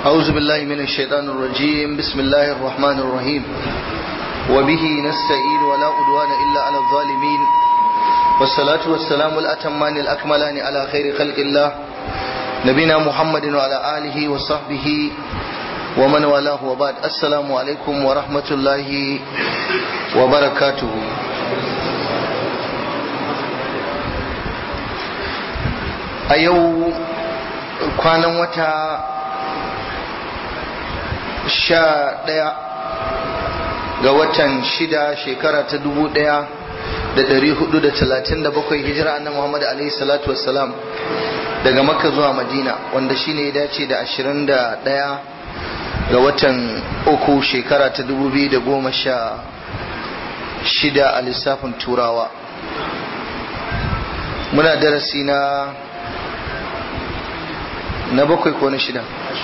أعوذ بالله من الشيطان الرجيم بسم الله الرحمن الرحيم وبه نستعين ولا عدوان إلا على الظالمين والصلاة والسلام الأتمان الأكملان على خير خلق الله نبينا محمد وعلى آله وصحبه ومن والاه وبعد السلام عليكم ورحمة الله وبركاته a yau kwanan wata sha ɗaya ga watan shida shekara ta dubu ɗaya da ɗari hudu da talatin da bakwai hijira annabi Muhammad alaihi salatu wassalam daga makka zuwa madina wanda shine ya dace da ashirin da ɗaya ga watan uku shekara ta dubu biyu da goma sha shida a lissafin turawa muna darasi na na bakwai ko na shida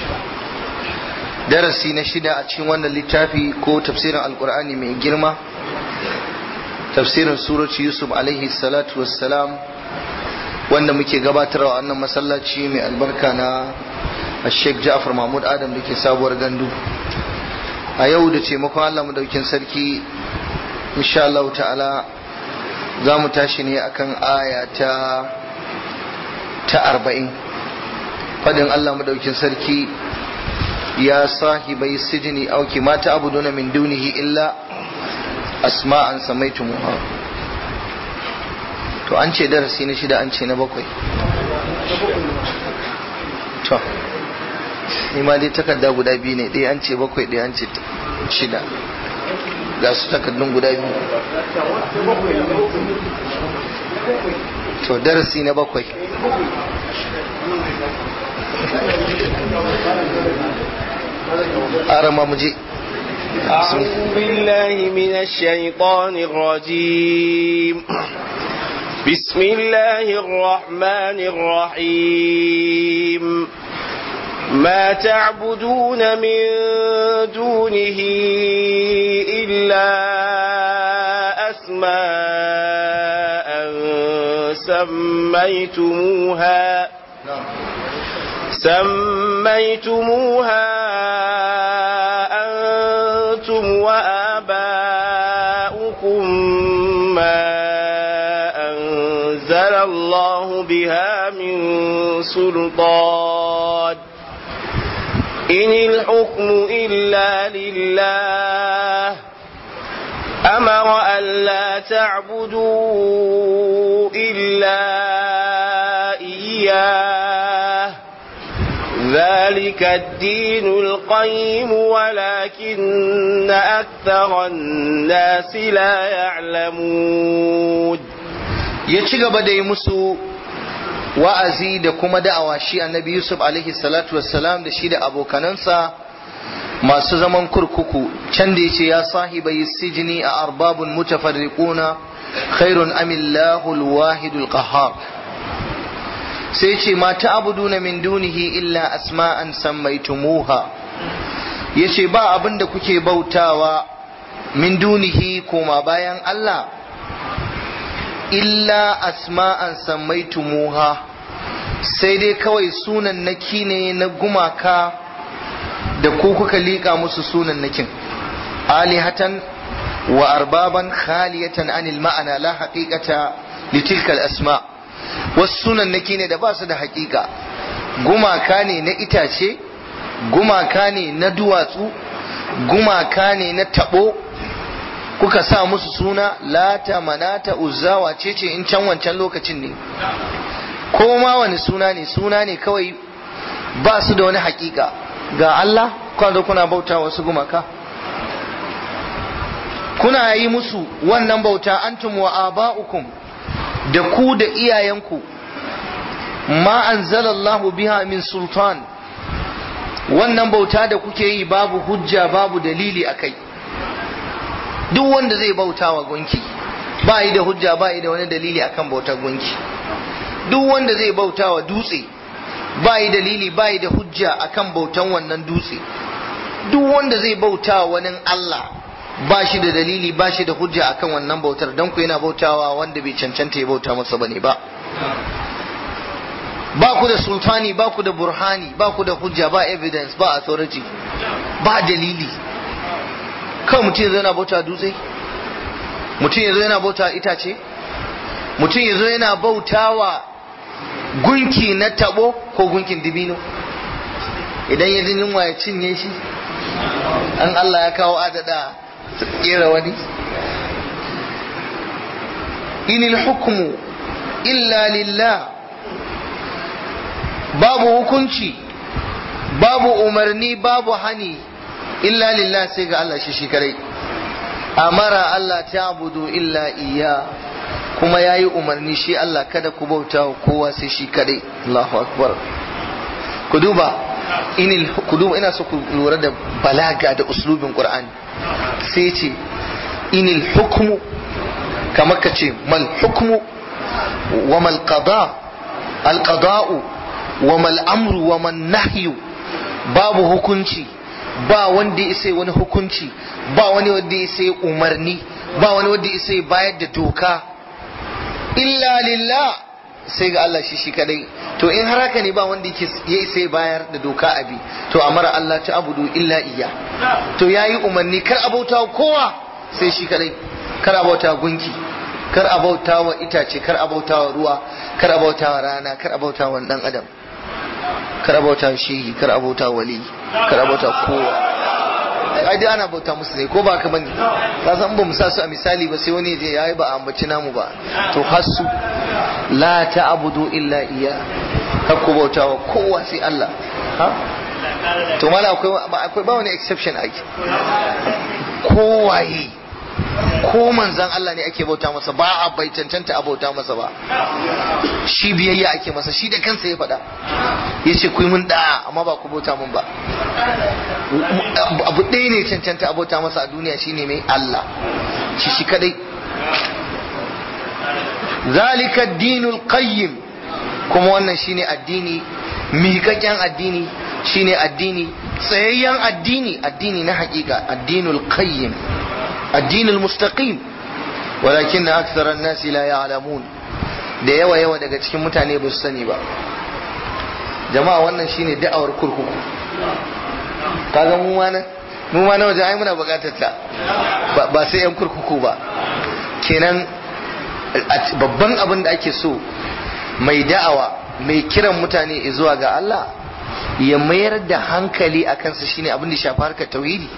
darasi na shida a cikin wannan littafi ko tafsirin alkur'ani mai girma tafsirin surati yusuf alaihi salatu wassalam wanda muke gabatarwa wannan masallaci mai albarka na sheikh ja'far mahmud adam da ke sabuwar gandu a yau da taimakon allah madaukin sarki insha Allah ta'ala za mu tashi ne akan aya ta ta arba'in fadin Allah madaukin sarki ya sahibai sijini auki mata abuduna min dunihi illa asma'an samaitumuha to an ce darasi na shida an ce na bakwai to ni ma dai takarda guda biyu ne ɗaya an ce bakwai ɗaya an ce shida ga su takardun guda biyu to darasi na bakwai أرمى مجيء أعوذ بالله من الشيطان الرجيم بسم الله الرحمن الرحيم ما تعبدون من دونه إلا أسماء سميتموها سميتموها أنتم وآباؤكم ما أنزل الله بها من سلطان إن الحكم إلا لله أمر ألا تعبدوا إلا إياه ذلك الدين القيم ولكن أكثر الناس لا يعلمون يتشغب دي مسو wa'azi da kuma da'awa shi annabi Yusuf alaihi salatu wassalam da shi da abokanansa masu zaman kurkuku can da yace ya sahibai sijini a arbabun mutafarriquna khairun amillahu alwahidul qahhar sai ce ma ta'buduna min dunihi illa asma'an sammaitumuha yace ba abin da kuke bautawa min dunihi koma bayan Allah illa asma'an sammaitumuha sai dai kawai sunan naki ne na gumaka da ku kuka liƙa musu sunan nakin alihatan wa arbaban khaliyatan anil ma'ana la haqiqata litilka al-asma' wasu sunan naki ne da ba su da haƙiƙa gumaka ne na itace gumaka ne na duwatsu gumaka ne na taɓo kuka sa musu suna lata manata uzzawa ce ce in can wancan lokacin ne ko ma wani suna ne suna ne kawai ba su da wani hakika ga Allah kwanda kuna bauta wasu gumaka kuna yi musu wannan bauta antum wa aba'ukum da ku da iyayenku ma anzalallahu biha min sultan wannan bauta da kuke yi babu hujja babu dalili a kai duk wanda zai bauta wa gunki ba yi da hujja ba yi da wani dalili akan bautar gunki duk wanda zai bauta wa dutse ba yi dalili ba yi da hujja akan bautan wannan dutse duk wanda zai bauta wa wani Allah ba shi da dalili ba shi da hujja akan wannan bautar don ku yana bautawa wanda bai cancanta ya bauta masa bane ba ba ku da sultani ba ku da burhani ba ku da hujja ba evidence ba authority ba dalili kawai mutum ya zo yana bauta dutse mutum ya zo yana bauta itace mutum ya zo yana bautawa gunki na tabo ko gunkin dibino idan ya jin yunwa ya cinye shi an Allah ya kawo adada kera wani inil hukmu illa lillah babu hukunci babu umarni babu hani illa lillah sai ga Allah shi shi kadai amara Allah ta abudu illa iya kuma ya yi umarni shi Allah kada ku bauta wa kowa sai shi kadai Allahu akbar ku duba inil ku duba ina so ku lura da balaga da uslubin Qur'ani sai ce inil hukmu kamar ka ce mal hukmu wa mal qada al qada'u wa mal amru wa man nahyu babu hukunci ba wanda ya sai wani hukunci ba wani wanda ya sai umarni ba wani wanda ya sai bayar da doka illa lillah sai ga Allah shi shi kadai to in har haka ne ba wanda yake ya sai bayar da doka abi to amara Allah ta abudu illa iya to yayi umarni kar abauta kowa sai shi kadai kar abauta gunki kar abauta wa itace kar abauta wa ruwa kar abauta wa rana kar abauta wa dan adam kar abauta shehi kar abauta wali kar abauta kowa ai dai ana bauta musu ne ko ba ka bane ka san ba mu sa su a misali ba sai wani je yayi ba a ambaci namu ba to hasu la ta'budu illa iya kar ku bauta wa kowa sai Allah ha to mala akwai akwai ba wani exception ai kowaye ko manzan Allah ne ake bauta masa ba a bai cancanta a bauta masa ba shi biyayya ake masa shi da kansa ya faɗa ya ce ku yi mun da'a amma ba ku bauta mun ba abu ɗaya ne cancanta a bauta masa a duniya shine mai Allah shi shi kadai zalika dinul qayyim kuma wannan shine addini miƙaƙƙen addini shine addini tsayayyen addini addini na haƙiƙa addinul qayyim الدين المستقيم ولكن أكثر الناس لا يعلمون da yawa yawa daga cikin mutane ba su sani ba jama'a wannan shine da'awar kurkuku kaga mu ma nan mu ma na waje ai muna bukatar ta ba sai yan kurkuku ba kenan babban abin da ake so mai da'awa mai kiran mutane zuwa ga Allah ya mayar da hankali a kansa shine abin da shafi harkar tauhidi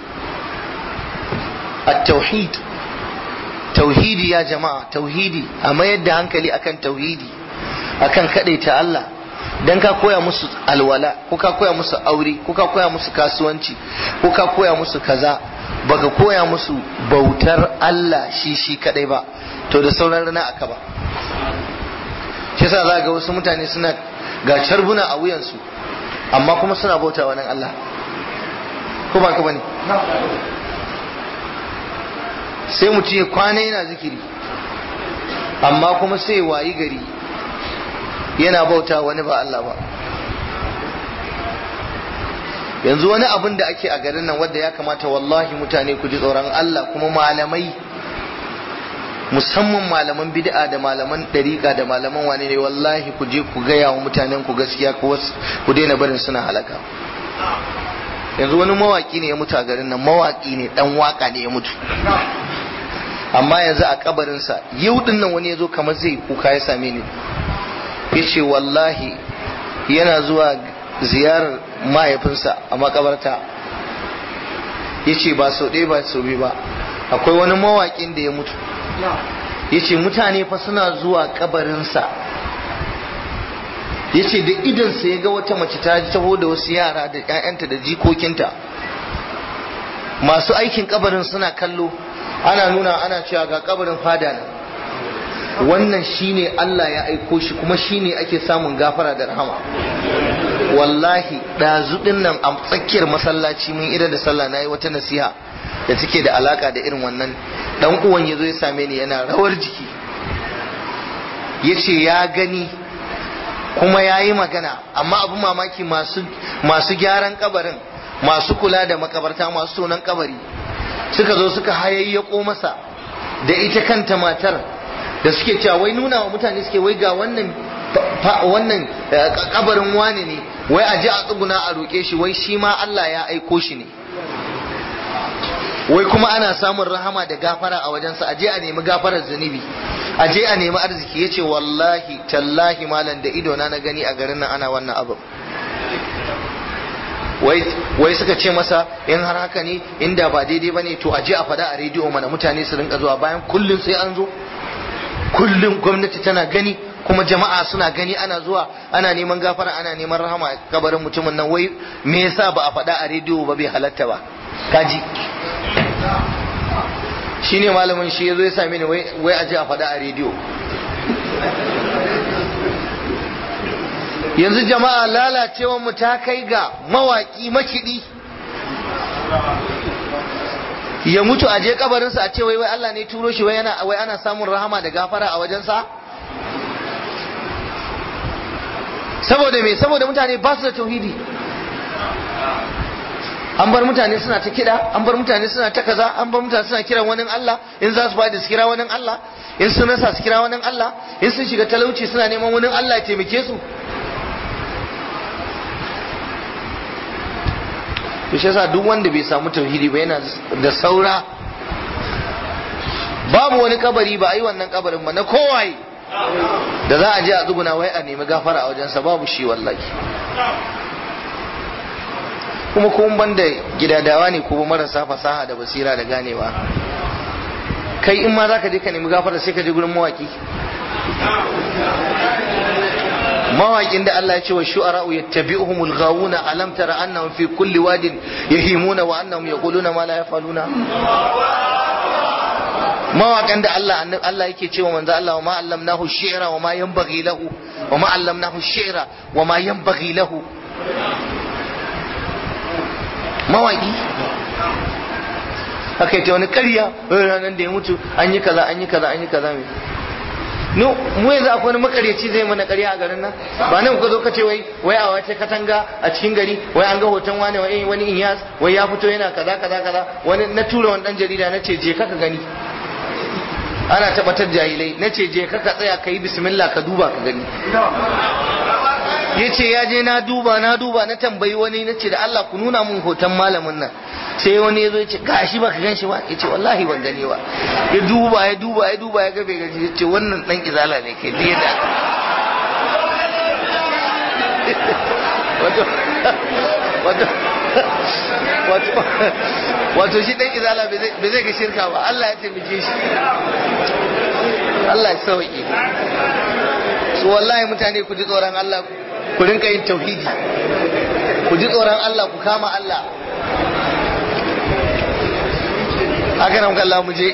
التوحيد توحيدي يا جماعة توحيدي أما يد hankali akan tauhidi akan ta Allah dan ka koya musu alwala ko ka koya musu aure ko ka koya musu kasuwanci ko ka koya musu kaza baka koya musu bautar Allah shi shi kadai ba to da sauran rana aka ba shi yasa za ga wasu mutane suna ga carbuna a wuyansu amma kuma suna bauta wa nan Allah ko ba ka bane sai mutum ya kwana yana zikiri amma kuma sai wayi gari yana bauta wani ba Allah ba yanzu wani abin da ake a garin nan wadda ya kamata wallahi mutane ku ji tsoron Allah kuma malamai musamman malaman bid'a da malaman dariƙa da malaman wani ne wallahi ku je ku gaya wa mutanen ku gaskiya ku daina barin suna halaka yanzu wani mawaki ne ya mutu a garin nan mawaki ne dan waka ne ya mutu amma yanzu a kabarinsa yau din nan wani ya zo kamar zai kuka ya same ni ya ce wallahi yana zuwa ziyarar mahaifinsa a makabarta ya ce ba sau ɗaya ba sau biyu ba akwai wani mawaƙin da ya mutu ya ce mutane fa suna zuwa kabarinsa ya ce da idansa ya ga wata mace ta taho da wasu yara da 'ya'yanta da jikokinta masu aikin kabarin suna kallo ana nuna ana cewa ga kabarin fada nan wannan shine Allah ya aiko shi kuma shine ake samun gafara da rahama wallahi ɗazu ɗin nan a tsakiyar masallaci mun ida da sallah na yi wata nasiha da take da alaka da irin wannan dan uwan ya zo ya same ni yana rawar jiki ya ce ya gani kuma ya yi magana amma abu mamaki masu gyaran kabarin masu kula da makabarta masu tonon kabari suka zo suka hayayyako masa da ita kanta matar da suke cewa wai nuna wa mutane suke wai ga wannan wannan kabarin wani ne wai a ji a tsuguna a roƙe shi wai shi ma Allah ya aiko shi ne wai kuma ana samun rahama da gafara a wajensa a je a nemi gafarar zunubi a je a nemi arziki ya ce wallahi tallahi malam da idona na gani a garin nan ana wannan abu wai suka ce masa in har haka ne inda ba daidai ba ne to a je a fada a rediyo mana mutane su rinka zuwa bayan kullum sai an zo kullum gwamnati tana gani kuma jama'a suna gani ana zuwa ana neman gafara ana neman rahama a kabarin mutumin nan wai me yasa ba a faɗa a rediyo ba bai halatta ba kaji shine malamin shi yazo ya same ni wai wai a je a faɗa a rediyo yanzu jama'a lalacewar mu ta kai ga mawaki makidi ya mutu a je kabarinsa a ce wai wai Allah ne turo shi wai ana wai ana samun rahama da gafara a wajensa saboda me saboda mutane ba su da tauhidi an bar mutane suna ta kiɗa an bar mutane suna ta kaza an bar mutane suna kiran wani Allah in za su faɗi su kira wani Allah in sun rasa su kira wani Allah in sun shiga talauci suna neman wani Allah ya taimake su to shi yasa duk wanda bai samu tauhidi ba yana da saura babu wani kabari ba a yi wannan kabarin ba na kowaye da za a je a tsuguna wai a nemi gafara a wajensa babu shi wallahi kuma kuma banda gidadawa ne ko marasa fasaha da basira da ganewa kai in ma za ka je ka nemi gafara sai ka je gurin mawaki mawaƙin da Allah ya ce wa shu'ara'u yattabi'uhumul ghawuna alam tara annahum fi kulli wadin yahimuna wa annahum yaquluna ma la yafaluna mawaƙan da Allah Allah yake cewa manzo Allah wa ma allamnahu shi'ra wa ma yanbaghi lahu wa ma allamnahu shi'ra wa ma yanbaghi lahu mawaƙi haka ita wani ƙarya ranar da ya mutu an yi kaza an yi kaza an yi kaza mai no mu yanzu akwai wani makaryaci zai mana ƙarya a garin nan ba nan ka zo ka ce wai wai a wace katanga a cikin gari wai an ga hoton wani wai wani inyas wai ya fito yana kaza kaza kaza wani na tura wani dan jarida na ce je ka ka gani ana tabbatar jahilai na ce je ka ka tsaya ka yi bismillah ka duba ka gani ya ce ya je na duba na duba na tambayi wani na ce da Allah ku nuna mun hoton malamin nan sai wani ya zo ya ce gashi ba ka gan shi ba ya ce wallahi ban gani ba ya duba ya duba ya duba ya ga bai gani ya ce wannan dan izala ne kai duk yadda wato wato wato wato shi dan izala bai zai ga shirka ba Allah ya taimake shi Allah ya sauke su wallahi mutane ku ji tsoron Allah ku rinka yin tauhidi ku ji tsoron Allah ku kama Allah haka nan Allah mu je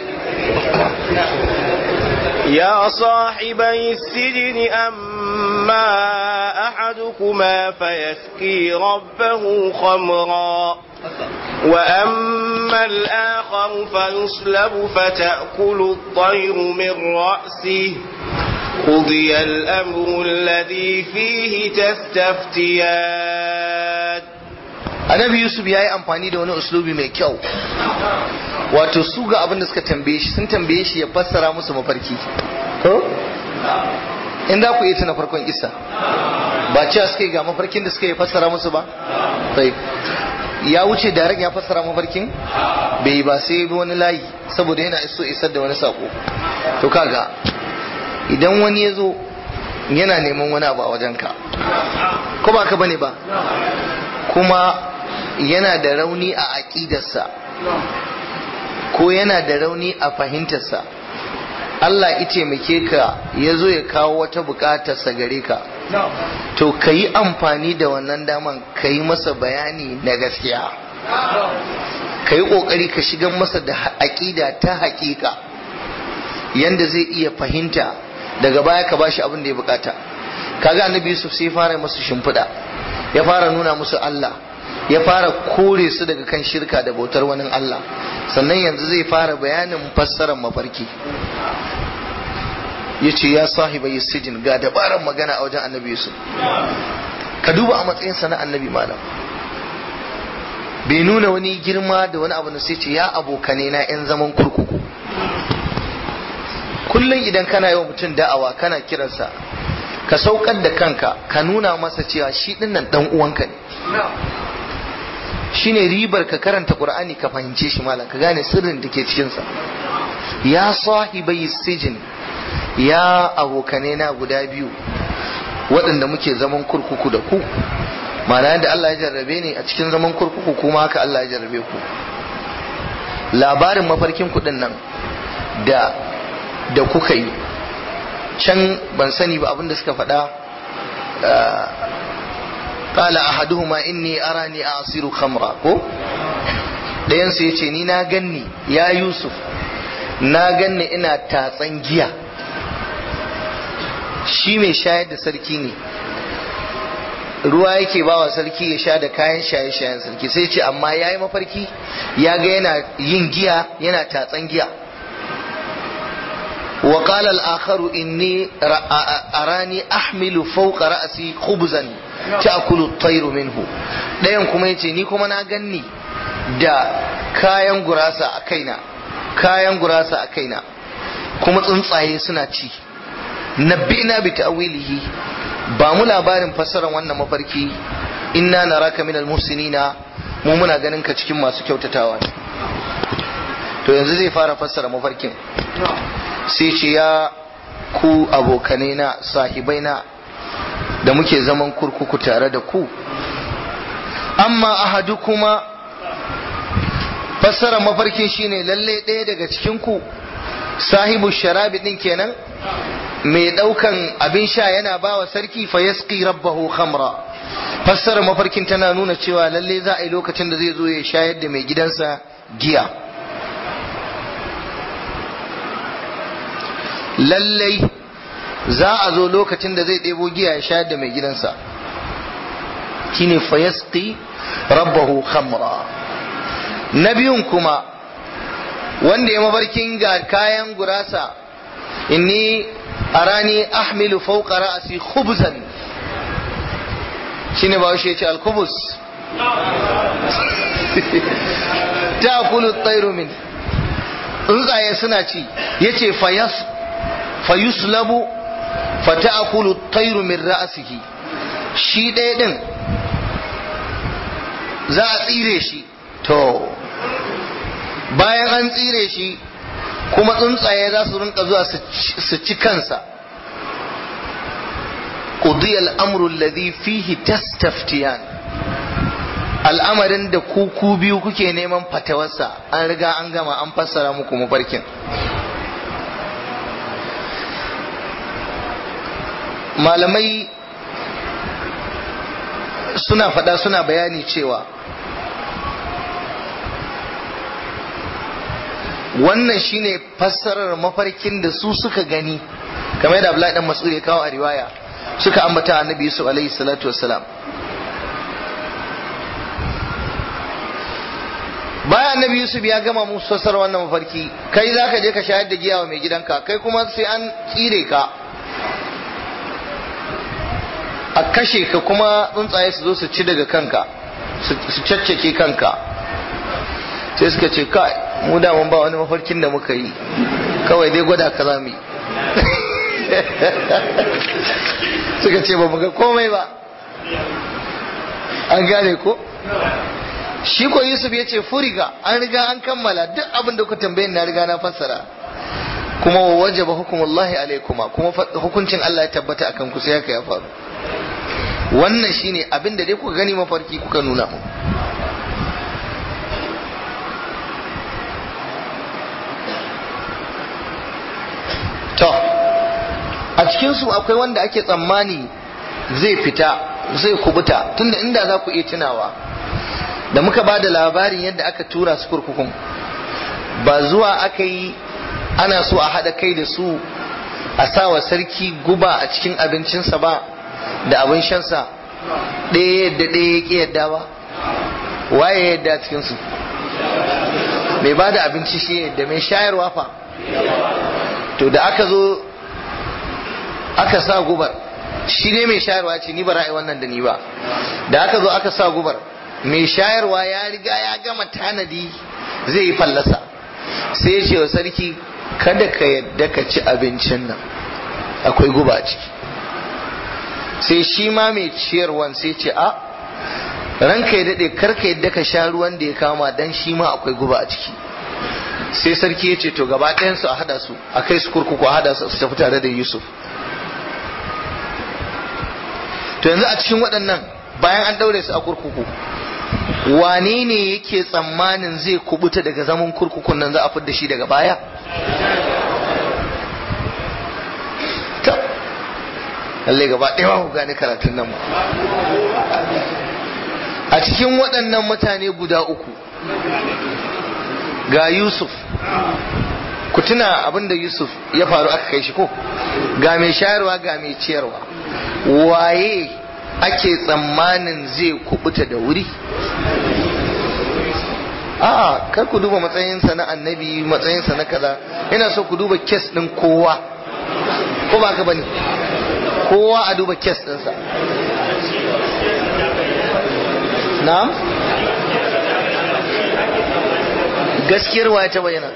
يا صاحبي السجن أما أحدكما فيسقي ربه خمرا وأما الآخر فيصلب فتأكل الطير من رأسه قضي الأمر الذي فيه تستفتيان annabi yusuf ya yi amfani da wani uslubi mai kyau wato su ga abin da suka tambaye shi sun tambaye shi ya fassara musu mafarki ko in za ku iya tuna farkon isa ba cewa suka yi ga mafarkin da suka yi fassara musu ba sai ya wuce da ya fassara mafarkin bai yi ba sai bi wani layi saboda yana iso isar da wani sako to kaga idan wani ya zo yana neman wani abu a wajenka ko ba ka bane ba kuma yana da rauni a aƙidarsa ko yana da rauni a fahimtarsa Allah ita taimake ka ya zo ya kawo wata buƙatarsa gare ka to ka yi amfani da wannan daman ka yi masa bayani na gaskiya ka yi ƙoƙari ka shigar masa da aƙida ta haƙiƙa yanda zai iya fahimta daga baya ka bashi abin da ya buƙata kaga annabi Yusuf sai fara musu shimfiɗa ya fara nuna musu Allah ya fara kore su daga kan shirka da bautar wani Allah sannan yanzu zai fara bayanin fassarar mafarki ya ce ya sahiba sijin ga dabarar magana a wajen annabi Yusuf ka duba a matsayinsa na annabi malam bai nuna wani girma da wani abu na sai ce ya abokane na 'yan zaman kurkuku kullum idan kana yawan mutum da'awa kana kiransa ka saukar da kanka ka nuna masa cewa shi dinnan dan uwanka ne shine ribar ka karanta qur'ani ka fahimce shi malam ka gane sirrin da ke cikin sa ya sahibai sijin ya abokane na guda biyu waɗanda muke zaman kurkuku da ku ma'ana yadda Allah ya jarrabe ni a cikin zaman kurkuku kuma haka Allah ya jarrabe ku labarin mafarkin kuɗin nan da da kuka yi can ban sani ba abinda suka faɗa qala ahaduhuma inni arani asiru khamra ko ɗayan su yace ni na ganni ya yusuf na ganni ina tatsan giya shi mai shayar da sarki ne ruwa yake bawa sarki ya sha da kayan shaye-shayen sarki sai ce amma ya yi mafarki ya ga yana yin giya yana tatsan giya wa qala al-akharu inni arani ahmilu fawqa ra'si khubzan ta'kulu at-tayru minhu dayan kuma yace ni kuma na ganni da kayan gurasa a kaina kayan gurasa a kaina kuma tsuntsaye suna ci nabbina bi ta'wilihi ba mu labarin fassarar wannan mafarki inna naraka minal muhsinina mu muna ganin ka cikin masu kyautatawa ne to yanzu zai fara fassara mafarkin sai ce ya ku abokanai na sahibai na da muke zaman kurkuku tare da ku amma ahadu kuma fassara mafarkin shine lalle ɗaya daga cikin ku sahibu sharabi din kenan mai daukan abin sha yana bawa sarki fa yasqi rabbahu khamra fassara mafarkin tana nuna cewa lalle za a yi lokacin da zai zo ya shayar da mai gidansa giya lallai za a zo lokacin da zai ɗebo giya ya shayar da mai gidansa shine fa yasqi rabbahu khamra na biyun kuma wanda ya mafarkin ga kayan gurasa inni arani ahmilu fawqa ra'si khubzan shine ba shi yace al-khubuz ta'kulu at-tayru min tsuntsaye suna ci yace fayas fayuslabu fata'kulu at-tayru min ra'sihi shi ɗaya din za a tsire shi to bayan an tsire shi kuma tsuntsaye za su rinka zuwa su ci kansa قضي الأمر الذي فيه تستفتيان al'amarin da ku ku biyu kuke neman fatawarsa an riga an gama an fassara muku mafarkin malamai suna faɗa suna bayani cewa wannan shine fassarar mafarkin da su suka gani kamar da Abdullahi dan Mas'ud ya kawo a riwaya suka ambata annabi Yusuf alaihi salatu wassalam bayan annabi Yusuf ya gama musu fassar wannan mafarki kai zaka je ka shayar da giya wa mai gidanka kai kuma sai an tsire ka a kashe ka kuma tsuntsaye su zo su ci daga kanka su caccake kanka sai suka ce kai mu da mun ba wani mafarkin da muka yi kawai dai gwada ka zamu yi suka ce ba mu ga komai ba an gane ko shi ko yusuf ya ce furiga an riga an kammala duk abin da ku tambayin na riga na fassara kuma wa wajaba hukumullahi alaikuma kuma hukuncin Allah ya tabbata akan ku sai haka ya faru wannan shine abin da dai kuka gani mafarki kuka nuna mu to a cikinsu akwai wanda ake tsammani zai fita zai kubuta tunda inda za ku iya tunawa da muka ba da labarin yadda aka tura su kurkukun ba zuwa aka yi ana so a haɗa kai da su a sawa sarki guba a cikin abincinsa ba da abin shansa ɗaya yadda ɗaya ya ƙi yadda ba waye yadda cikinsu mai ba da abinci shi yadda mai shayarwa fa to da aka zo aka sa gubar shi ne mai shayarwa ce ni ba ra'ayi wannan da ni ba da aka zo aka sa gubar mai shayarwa ya riga ya gama tanadi zai yi fallasa sai ya ce wa sarki kada ka yadda ka ci abincin nan akwai guba a ciki sai shi ma mai ciyarwan sai ce a ranka ya daɗe karka yadda ka sha ruwan da ya kama dan shi ma akwai guba a ciki sai sarki ya ce to gaba ɗayansu a haɗa su a kai su kurkuku a haɗa su su tafi tare da yusuf to yanzu a cikin waɗannan bayan an ɗaure su a kurkuku wane ne yake tsammanin zai kubuta daga zaman kurkukun nan za a fidda shi daga baya lalle gaba ɗaya ku gane karatun nan a cikin waɗannan mutane guda uku ga yusuf ku tuna abinda yusuf ya faru aka kai shi ko ga mai shayarwa ga mai ciyarwa waye ake tsammanin zai kubuta da wuri a'a kar ku duba matsayinsa na annabi matsayinsa na kaza ina so ku duba kes ɗin kowa ko ba ka bane kowa a duba kes ɗinsa na'am gaskiyar waye ta bayyana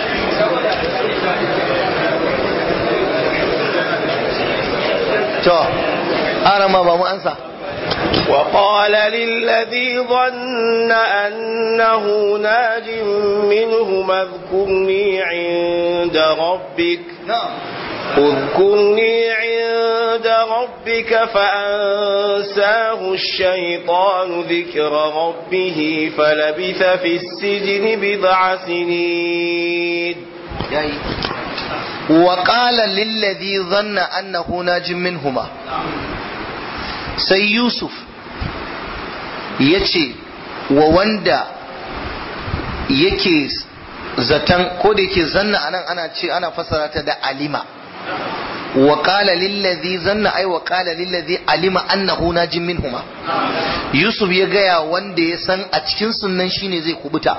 to arama ba mu ansa وقال للذي ظن أنه ناج منهم اذكرني عند ربك na'am اذكرني عند ربك فأنساه الشيطان ذكر ربه فلبث في السجن بضع سنين yayi wa qala lilladhi dhanna annahu najim minhuma sai yusuf yace wa wanda yake zaton ko da yake zanna anan ana ce ana fassara ta da alima wa qala lilladhi zanna ay wa qala lilladhi alima annahu najim minhuma yusuf ya gaya wanda ya san a cikin sunnan shine zai kubuta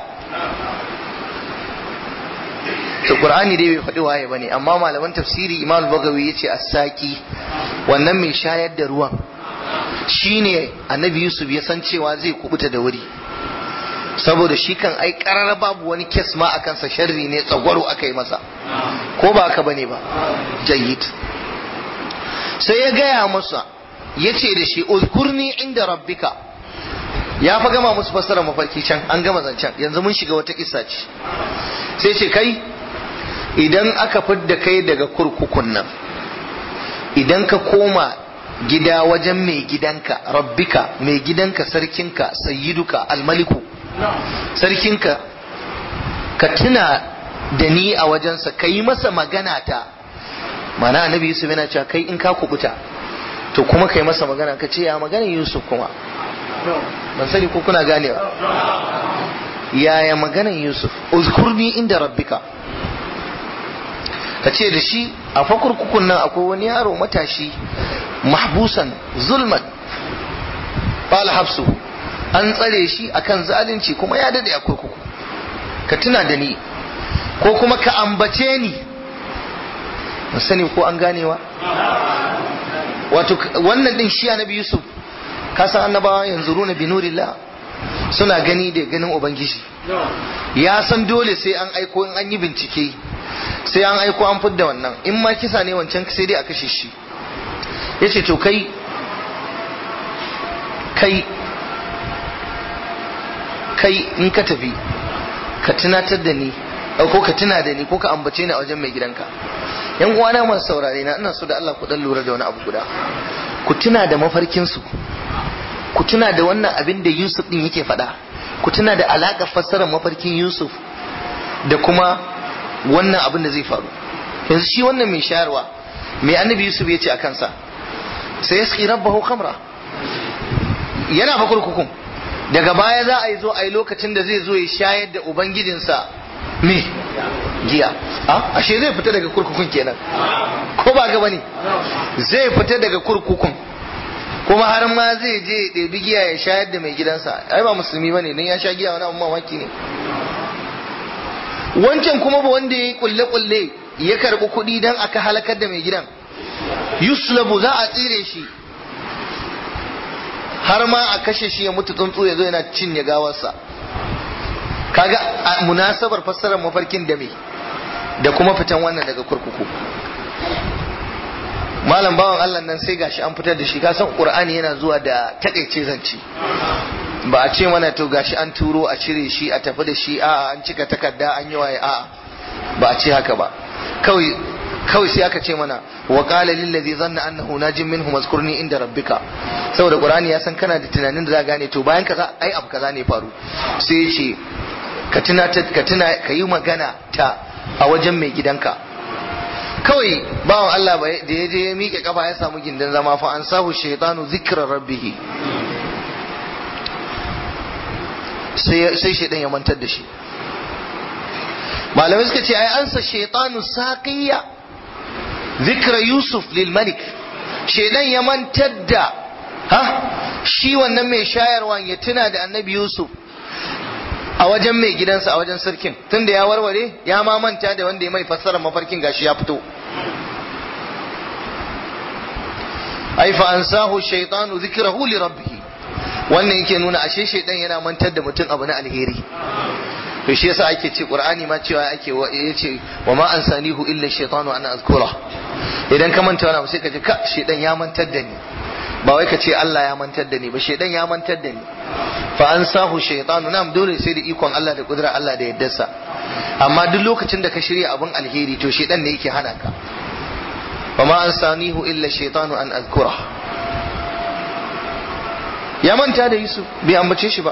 to qur'ani dai bai faɗi waye bane amma malaman tafsiri imam al-bagawi yace as-saqi wannan mai shayar da ruwan shine annabi yusuf ya san cewa zai kubuta da wuri saboda shi kan ai karar babu wani kes ma a kansa sharri ne tsagwaro aka yi masa ko ba aka bane ba jayyid sai ya gaya masa ya ce da shi uzkurni inda rabbika ya fa gama musu fassara mafarki can an gama zancen yanzu mun shiga wata kissa ce sai ce kai idan aka fidda kai daga kurkukun nan idan ka koma gida wajen mai gidanka rabbika mai gidanka sarkinka sayyiduka almaliku sarkinka ka tuna da ni a wajensa ka yi masa magana ta mana annabi yusuf yana cewa kai in ka kubuta to kuma ka yi masa magana ka ce ya maganin yusuf kuma ban sani ko kuna ganewa yaya maganin yusuf uzkurni inda rabbika ka ce da shi a fakurkukun nan akwai wani yaro matashi mahbusan zulman bala hafsu an tsare shi akan zalunci kuma ya dade a kurkuku ka tuna da ni ko kuma ka ambace ni ban sani ko an ganewa wato wannan din shi annabi yusuf ka san annabawa yanzu runa bi nurillah suna gani da ganin ubangiji ya san dole sai an aiko in an yi bincike sai an aiko an fidda wannan in ma kisa ne wancan sai dai a kashe shi ya ce to kai kai kai in ka tafi ka tunatar da ni ko ka tuna da ni ko ka ambace ni a wajen mai gidanka yan uwana masu saurare na ina so da Allah ku dan lura da wani abu guda ku tuna da mafarkin su ku tuna da wannan abin da Yusuf din yake faɗa ku tuna da alaƙar fassarar mafarkin Yusuf da kuma wannan abin da zai faru yanzu shi wannan mai shayarwa mai annabi Yusuf ya ce a kansa sai yaski rabbahu khamra yana fa kurkukun daga baya za a yi zo a yi lokacin da zai zo ya shayar da ubangijinsa me giya a ashe zai fita daga kurkukun kenan ko ba ga bane zai fita daga kurkukun kuma har ma zai je ya ɗebi giya ya shayar da mai gidansa ai ba musulmi bane dan ya sha giya wani abu mamaki ne wancan kuma ba wanda ya yi kulle-kulle ya karɓi kuɗi don aka halakar da mai gidan yuslabu za a tsire shi har ma a kashe shi ya mutu tsuntsu ya zo yana cinye gawarsa kaga a munasabar fassarar mafarkin da me da kuma fitan wannan daga kurkuku malam bawan Allah nan sai gashi an fitar da shi ka san Qur'ani yana zuwa da takaice zance ba a ce mana to gashi an turo a cire shi a tafi da shi a an cika takarda an yi waye a ba a ce haka ba kawai kawai sai aka ce mana wa qala lil ladhi dhanna annahu najim minhu mazkurni inda rabbika saboda qur'ani ya san kana da tunanin da za gane to bayan kaza ai abu kaza ne faru sai ya ce ka tuna ka tuna ka yi magana ta a wajen mai gidanka kawai bawan Allah da ya je ya miƙe kafa ya samu gindin zama fa an sahu shaytanu zikra rabbih sai sai shaydan ya mantar da shi malamai suka ce ai ansa shaytanu saqiya zikra yusuf lil malik shaydan ya mantar da ha shi wannan mai shayarwa ya tuna da annabi yusuf a wajen mai gidansa a wajen sarkin tunda ya warware ya ma manta da wanda ya mai fassara mafarkin gashi ya fito ai fa ansahu shaytanu zikrahu li rabbih wannan yake nuna ashe shaydan yana mantar da mutum abu na alheri to shi yasa ake ce qur'ani ma cewa ake yace wa ma ansanihu illa shaytanu an azkura idan ka manta wani sai ka ce ka shaydan ya mantar da ni ba wai ka ce Allah ya mantar da ni ba shaydan ya mantar da ni fa ansahu shaytanu nam dole sai da ikon Allah da kudura Allah da yaddarsa amma duk lokacin da ka shirya abun alheri to shaydan ne yake hana ka wa ma ansanihu illa shaytanu an azkura ya manta da Yusuf bai ambace shi ba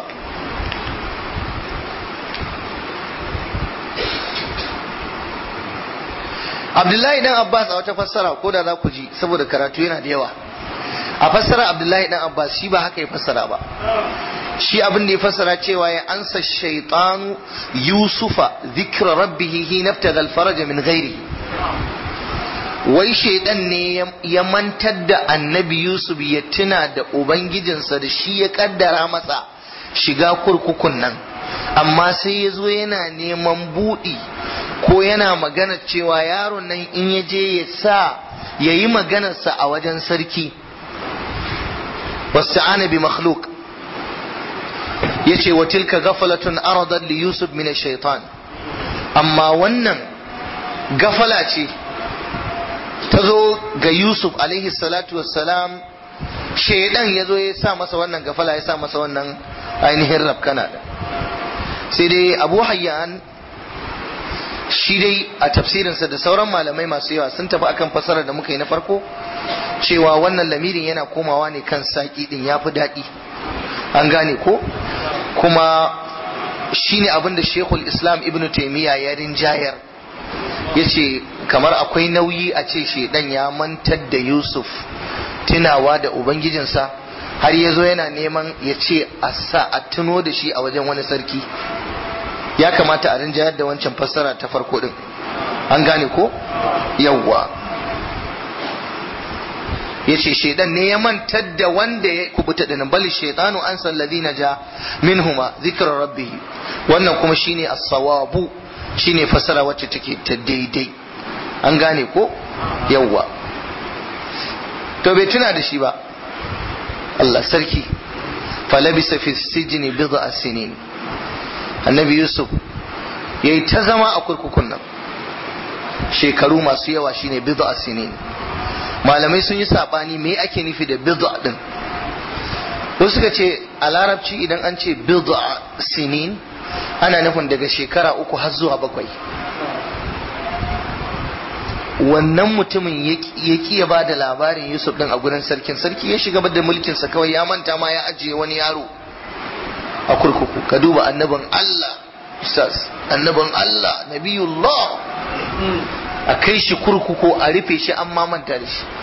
Abdullahi dan Abbas a wata fassara ko da za ku ji saboda karatu yana da yawa a fassara Abdullahi dan Abbas shi ba haka ya fassara ba shi abin da ya fassara cewa ya ansa shaitanu Yusufa zikra rabbihi hina ibtaga al-faraj min ghairi wai shaidan ne ya mantar da annabi Yusuf ya tuna da ubangijinsa da shi ya kaddara masa shiga kurkukun nan amma sai ya zo yana neman buɗi ko yana magana cewa yaron nan in ya je ya sa ya yi maganarsa a wajen sarki wasu ana bi makhluk ya ce wa tilka gafalatun aradar li yusuf min shaitan amma wannan gafala ce ta zo ga yusuf alaihi salatu wassalam shaidan ya zo ya sa masa wannan gafala ya sa masa wannan ainihin rafkana da sai dai abu hayyan shi dai a tafsirinsa da sauran malamai masu yawa sun tafi akan fasarar da muka yi na farko cewa wannan lamirin yana komawa ne kan saƙi din ya fi daɗi an gane ko kuma shi ne abinda shekul islam ibn taimiyya ya rinjayar ya ce kamar akwai nauyi a ce shedan ya mantar da yusuf tunawa da ubangijinsa har ya zo yana neman ya ce a sa a tuno da shi a wajen wani sarki ya kamata a rinjayar da wancan fassara ta farko din an gane ko yawwa ya ce shaidan ne ya mantar da wanda ya kubuta da nan bali shaidanu an san ladina ja minhuma zikrar rabbih wannan kuma shine as-sawabu shine fassara wacce take ta daidai an gane ko yawwa to bai tuna da shi ba Allah sarki falabisa fi sijini bid'a sinin annabi yusuf yayi ta zama a kurkukun nan shekaru masu yawa shine bid'a sinin malamai sun yi sabani me ake nufi da bid'a din wasu suka ce a larabci idan an ce bid'a sinin ana nufin daga shekara uku har zuwa bakwai wannan mutumin ya ki ya ba da labarin Yusuf din a gurin sarkin sarki ya shiga da mulkinsa kawai ya manta ma ya ajiye wani yaro a kurkuku ka duba annabin Allah ustaz annabin Allah nabiyullah a kai shi kurkuku a rufe shi an manta da shi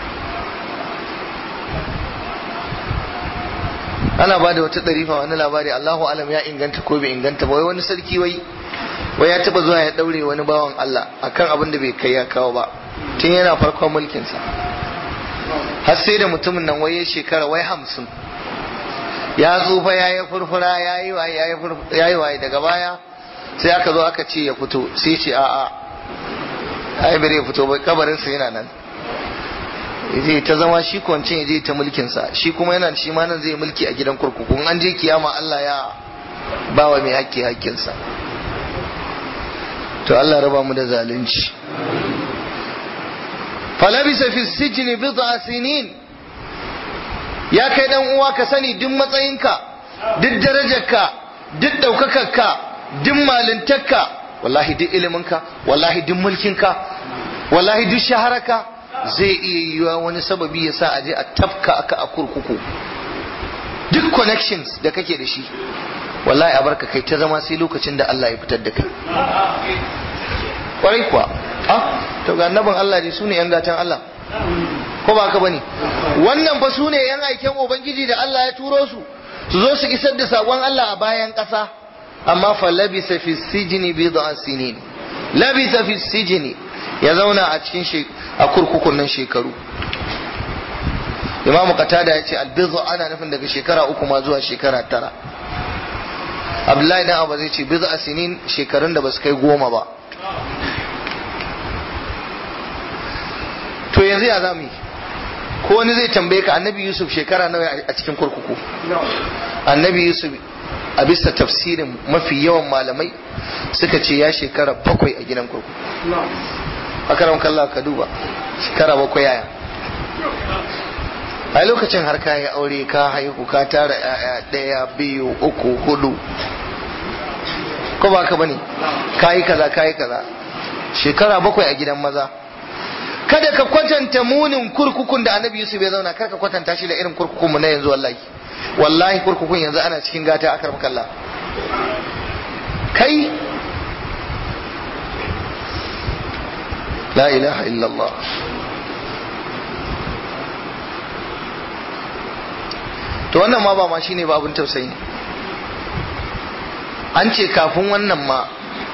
ana ba da wata ɗarifa wani labari Allahu alam ya inganta ko bai inganta ba wai wani sarki wai wai ya taba zuwa ya daure wani bawan Allah akan abin da bai kai ya kawo ba tun yana farkon mulkinsa har sai da mutumin nan wai ya shekara wai hamsin ya tsufa ya yi furfura ya yi waye ya yi waye daga baya sai aka zo aka ce ya fito sai ce a'a ai bare ya fito ba kabarinsa yana nan zai ta zama shi kwancin ya je ta mulkinsa shi kuma yana shi ma nan zai mulki a gidan kurkuku an je kiyama Allah ya bawa mai haƙƙi haƙƙinsa to Allah raba mu da zalunci falabisa fi sijni bid'a sinin ya kai dan uwa ka sani duk matsayinka duk darajarka duk daukakarka duk malintarka wallahi duk iliminka wallahi duk mulkinka wallahi duk shahararka zai iya yiwa wani sababi ya sa aje a tafka aka a kurkuku duk connections da kake da shi wallahi a barka kai ta zama sai lokacin da Allah ya fitar da kai kwarai kuwa ah to ga annabin Allah ne sune yan gatan Allah ko ba ka bane wannan fa sune yan aiken ubangiji da Allah ya turo su su zo su isar da sakon Allah a bayan ƙasa amma fa labisa fi sijni bid'a sinin labisa fi sijni ya zauna a cikin shi a kurkukun nan shekaru Imam Qatada ya ce albizu ana nufin daga shekara uku ma zuwa shekara tara Abdullahi dan Abu zai ce bid'a sinin shekarun da ba su kai goma ba to yanzu ya zamu yi ko wani zai tambaye ka annabi yusuf shekara nawa a cikin kurkuku annabi yusuf a bisa tafsirin mafi yawan malamai suka ce ya shekara bakwai a gidan kurkuku akaram kallah ka duba shekara bakwai yaya a lokacin har ka yi aure ka haihu ka tara yaya ɗaya biyu uku hudu ko ba ka bane ka yi kaza ka yi kaza shekara bakwai a gidan maza kada ka kwatanta munin kurkukun da annabi yusuf ya zauna kar ka kwatanta shi da irin kurkukun mu na yanzu wallahi wallahi kurkukun yanzu ana cikin gata akar makalla kai la ilaha illallah to wannan ma ba ma shine ba abin tausayi an ce kafin wannan ma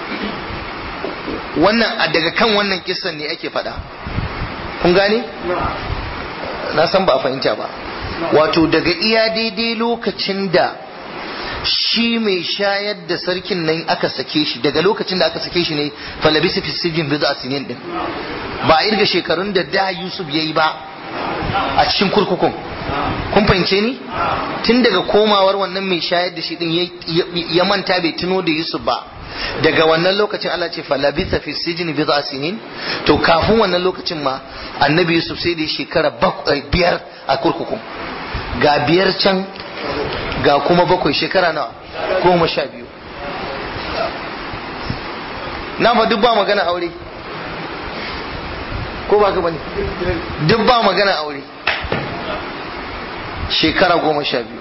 wannan daga kan wannan kisan ne ake faɗa kun gane na san ba a fahimta ba wato daga iya daidai lokacin da shi mai shayar da sarkin nan aka sake shi daga lokacin da aka sake shi ne falabisi fi sijin bizu a sinin din ba a irga shekarun da da yusuf ya yi ba a cikin kurkukun kun fahimce ni tun daga komawar wannan mai shayar da shi din ya manta bai tuno da yusuf ba daga wannan lokacin Allah ce falabisa fi sijini bi sinin to kafin wannan lokacin ma annabi yusuf sai da shekara biyar a kurkuku ga biyar can ga kuma bakwai shekara nawa goma sha biyu na fa duk ba magana aure ko ba ka bane duk ba magana aure shekara goma sha biyu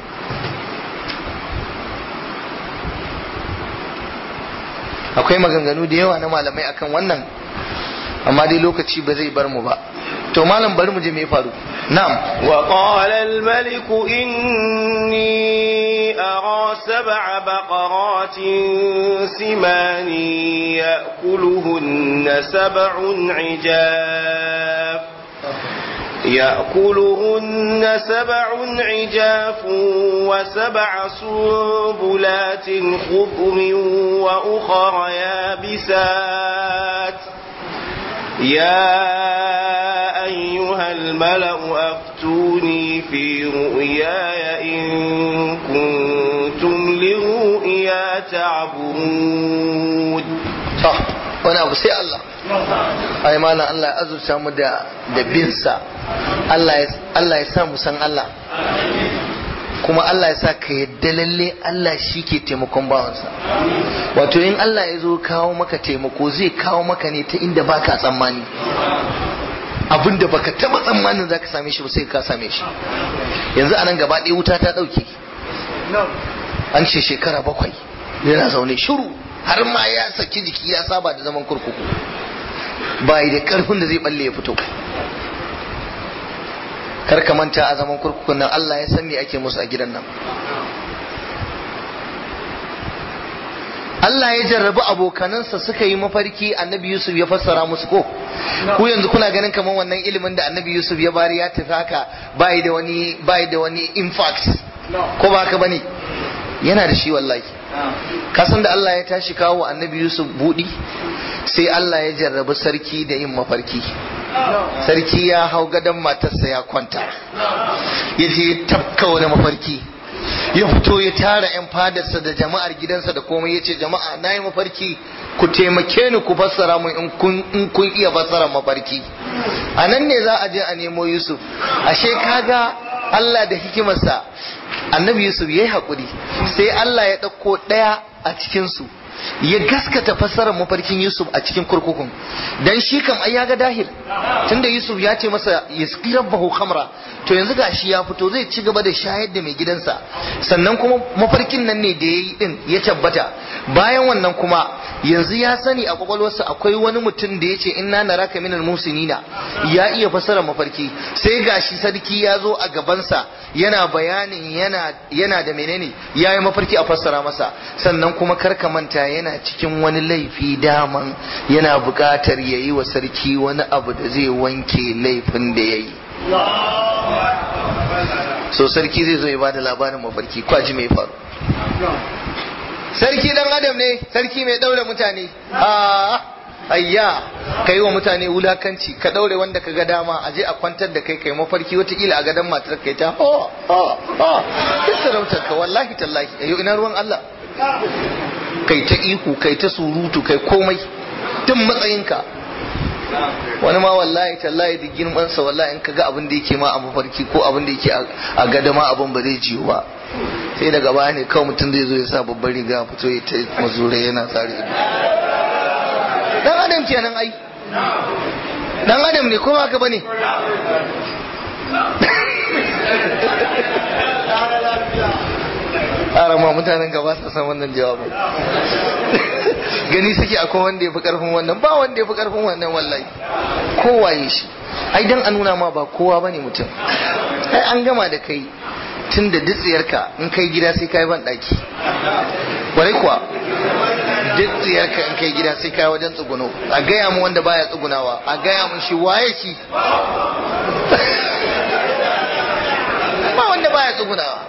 akwai maganganu da yawa na malamai akan wannan amma dai lokaci ba zai bar mu ba to malam bari mu je me faru na'am wa qala al malik inni ara sab'a baqaratin simani ya'kuluhunna sab'un 'ijaf يأكلهن سبع عجاف وسبع سنبلات خضر وأخر يابسات يا أيها الملأ أفتوني في رؤياي إن كنتم لرؤيا تعبرون صح wani abu sai Allah ai mana Allah ya azurta mu da da binsa Allah ya Allah ya sa mu san Allah kuma Allah ya sa ka yadda lalle Allah shi ke taimakon bawansa wato in Allah ya zo kawo maka taimako zai kawo maka ne ta inda baka tsammani abin da baka taba tsammanin zaka same shi ba sai ka same shi yanzu anan gaba ɗaya wuta ta ɗauke an ce shekara bakwai yana zaune shiru har ma ya saki jiki ya saba da zaman kurkuku ba da karfin da zai balle ya fito kar ka manta a zaman kurkukun nan Allah ya san me ake musu a gidan nan Allah ya jarrabi abokanansa suka yi mafarki annabi Yusuf ya fassara musu ko ku yanzu kuna ganin kamar wannan ilimin da annabi Yusuf ya bari ya tafi haka bai da wani bai da wani impact ko ba haka bane yana da shi wallahi kasan da Allah ya tashi kawo annabi Yusuf budi sai Allah ya jarrabi sarki da yin mafarki sarki ya hau gadon matarsa ya kwanta ya je tafka wani mafarki ya fito ya tara 'yan fadarsa da jama'ar gidansa da komai ya ce jama'a na yi mafarki ku taimake ni ku fassara mu in kun iya fassara mafarki a nan ne za a je a nemo yusuf ashe kaga Allah da hikimarsa annabi yusuf ya yi haƙuri sai Allah ya ɗauko ɗaya a cikinsu ya gaskata fassarar mafarkin Yusuf a cikin kurkukun dan shi kam ai ya ga dahir tunda Yusuf ya ce masa yasqi rabbahu khamra to yanzu gashi ya fito zai ci gaba da shayar da mai gidansa sannan kuma mafarkin nan ne da yayi din ya tabbata bayan wannan kuma yanzu ya sani a kwakwalwarsa akwai wani mutum da ya ce inna naraka minal musinina ya iya fassara mafarki sai gashi sarki ya zo a gabansa yana bayanin yana yana da menene ya yi mafarki a fassara masa sannan kuma karka manta yana cikin wani laifi daman yana buƙatar ya yi wa sarki wani abu da zai wanke laifin da ya yi so sarki zai zo ya bada labarin mafarki kwaji mai faru sarki dan adam ne sarki mai daure mutane a ayya ka yi wa mutane wulakanci ka daure wanda ka ga dama a je a kwantar da kai kai mafarki watakila a gadon matar kai ta ho ho ho duk sarautar ka wallahi tallahi ayo ina ruwan Allah kai ta ihu kai ta surutu kai komai tun matsayinka wani ma wallahi tallahi da girmansa wallahi in kaga abin da yake ma a mafarki ko abin da yake a gada ma abin ba zai jiyo ba sai daga baya ne kawai mutum zai zo ya sa babbar riga fito ya ta mazurai yana tsari ido dan adam kenan ai dan adam ne ko haka bane ma mutanen gaba sa san wannan jawabin gani suke akwai wanda ya fi karfin wannan ba wanda ya fi karfin wannan wallahi kowaye shi ai dan a nuna ma ba kowa bane mutum ai an gama da kai tun da dutsiyarka in kai gida sai kai ban daki kwarai kuwa dutsiyarka in kai gida sai kai wajen tsuguno a gaya mu wanda baya tsugunawa a gaya mu shi waye shi ba wanda baya tsugunawa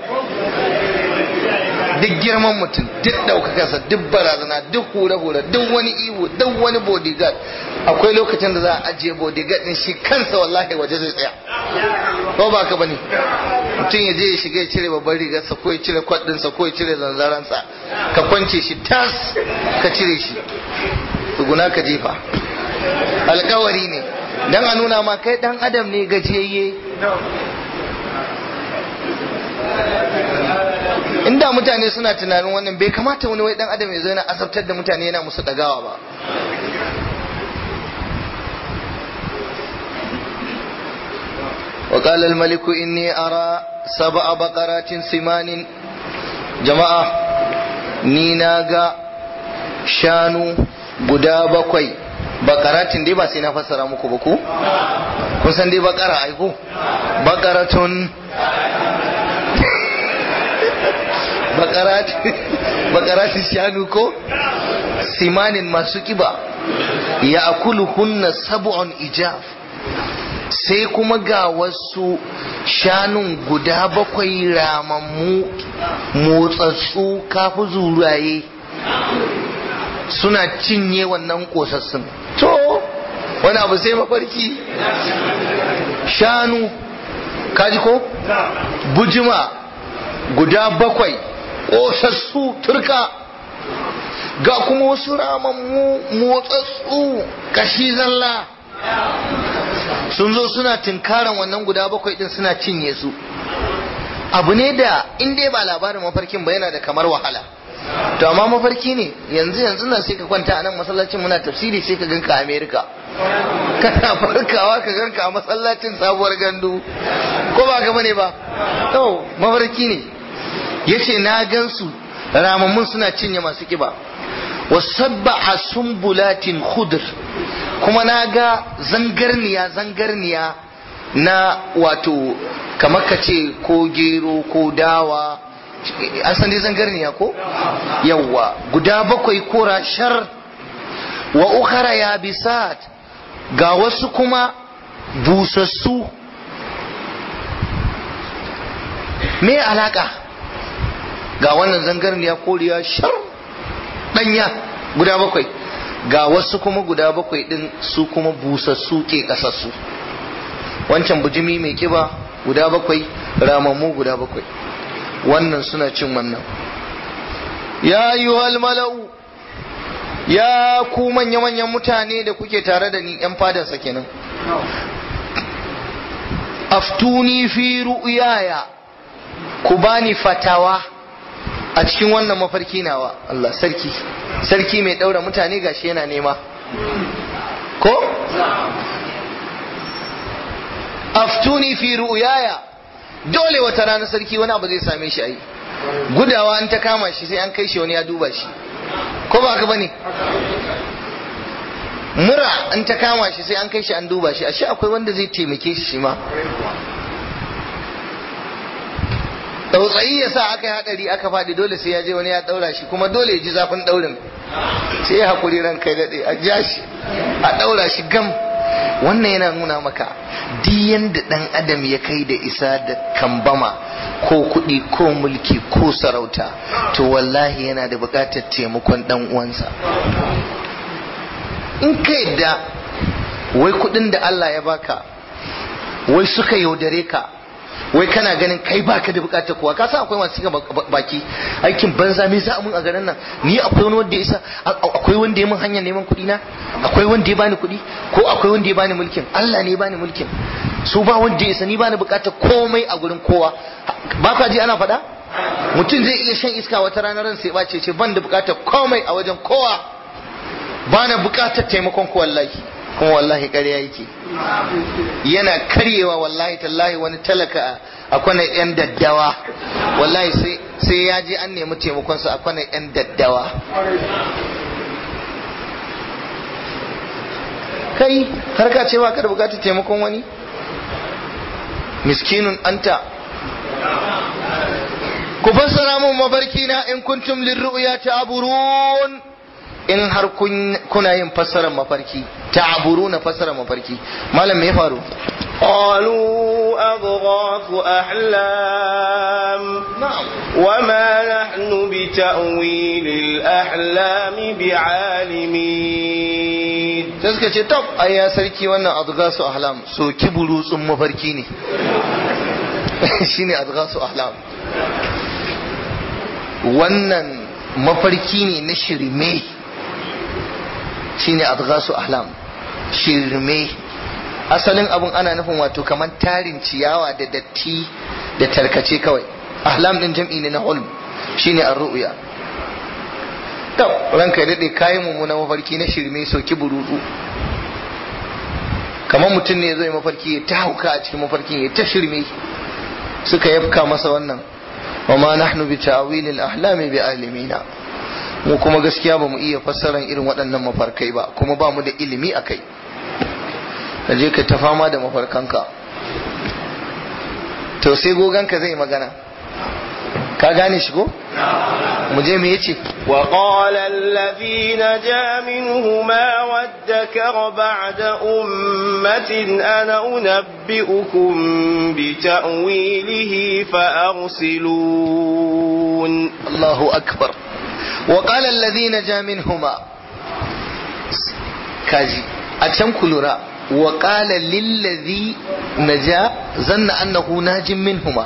duk girman mutum duk ɗaukakarsa duk barazana duk hure-hure duk wani iwo duk wani bodyguard akwai lokacin da za a ajiye bodyguard din shi kansa wallahi waje zai tsaya ko ba ka bane mutum ya je ya shiga ya cire babban rigarsa ko ya cire kwaɗinsa ko ya cire zanzaransa ka kwance shi tas ka cire shi tsuguna ka jefa alkawari ne dan a nuna ma kai dan adam ne gajiyayye inda mutane suna tunanin wannan bai kamata wani wai dan adam ya zo yana azabtar da mutane yana musu dagawa ba وقال الملك إني أرى سبع بقرات سمان جماعة نيناغا شانو guda bakwai bakaratin dai ba sai na fassara muku ba ku kun san dai bakara aiko bakaratun bakaratin shanu ko simanin masu kiba ya akulu hunna sab'un ijaf sai kuma ga wasu shanun guda bakwai ramammu motsatsu kafi zuraye suna cinye wannan kosassun to wani abu sai mafarki shanu kaji ko bujima guda bakwai ƙosassu turka ga kuma wasu ramammu motsatsu kashi zalla sun zo suna tinkaran wannan guda bakwai din suna cinye su abu ne da in dai ba labarin mafarkin ba yana da kamar wahala to amma mafarki ne yanzu yanzu nan sai ka kwanta a nan masallacin muna tafsiri sai ka ganka a america kana farkawa ka ganka a masallacin sabuwar gandu ko ba ka bane ba to mafarki ne yace na gansu ramammun suna cinye masu kiba wasabba sumbulatin khudr kuma na ga zangarniya zangarniya na wato kamar ka ce ko gero ko dawa an san dai zangarniya ko yawwa guda bakwai kora shar wa ukhara ya bisat ga wasu kuma busassu me alaka ga wannan zangarniya koriya shar danya guda bakwai ga wasu kuma guda bakwai din su kuma busassu ke kasassu wancan bujimi mai kiba guda bakwai ramammu guda bakwai wannan suna cin wannan ya ayyuhal mala'u ya ku manya-manyan mutane da kuke tare da ni yan fadansa kenan aftuni fi ru'yaya ku bani fatawa a cikin wannan mafarki nawa Allah sarki sarki mai daura mutane gashi yana nema ko aftuni fi ru'yaya dole wata rana sarki wani abu zai same shi ai gudawa an ta kama shi sai an kai shi wani ya duba shi ko ba haka bane mura an ta kama shi sai an kai shi an duba shi ashe akwai wanda zai taimake shi shi ma tsautsayi ya sa aka yi hadari aka faɗi dole sai ya je wani ya ɗaura shi kuma dole ya ji zafin ɗaurin sai ya haƙuri ran kai daɗe a ja shi a ɗaura shi gam wannan yana nuna maka duk yanda ɗan adam ya kai da isa da kambama ko kuɗi ko mulki ko sarauta to wallahi yana da buƙatar taimakon ɗan uwansa in ka yadda wai kuɗin da Allah ya baka wai suka yaudare ka wai kana ganin kai baka da bukatar kowa ka san akwai masu cika baki aikin banza me za mun a garin nan ni akwai wani wanda ya isa akwai wanda ya mun hanyar neman kuɗi na akwai wanda ya bani kuɗi ko akwai wanda ya bani mulkin Allah ne ya bani mulkin su ba wanda ya isa ni bani bukatar komai a gurin kowa ba ka ji ana faɗa mutum zai iya shan iska wata ranar ran sai bace ce ban da bukatar komai a wajen kowa bana bukatar taimakon ko wallahi kuma wallahi ƙarya yake yana karyewa wallahi tallahi wani talaka a kwana yan daddawa wallahi sai ya je an nemi taimakonsa a kwana yan daddawa kai har ka ce ba ka da bukatar taimakon wani miskinun anta ku fassara mun mabarki na in kuntum lirru'ya ta'burun in har kuna yin fassarar mafarki ta'aburu na fassarar mafarki malam me ya faru قالوا أضغاث أحلام na'am وما نحن بتأويل الأحلام بعالمين sai suka ce tab ai ya sarki wannan adghasu ahlam so kiburu tsun mafarki ne shine adghasu ahlam wannan mafarki ne na shirme shine adghasu ahlam shirme asalin abun ana nufin wato kamar tarin ciyawa da datti da tarkace kawai ahlam din jam'i ne na hulm shine ar-ru'ya to ranka ya dade kayan mummuna mafarki na shirme soki burudu kamar mutum ne zai mafarki ya ta hauka a cikin mafarkin ya ta shirme suka yafka masa wannan wa ma nahnu bi ta'wil al-ahlami bi alimina mu kuma gaskiya ba mu iya fassaran irin waɗannan mafarkai ba kuma ba mu da ilimi a kai ka je ka ta fama da mafarkanka to sai goganka zai magana ka gane shi ko mu je me yace وقال الذي نجا منهما وادكر بعد أمة أنا أنبئكم بتأويله فأرسلون Allahu akbar wa qala alladhina ja minhuma kaji a can ku lura wa qala lilladhi naja zanna annahu najin minhuma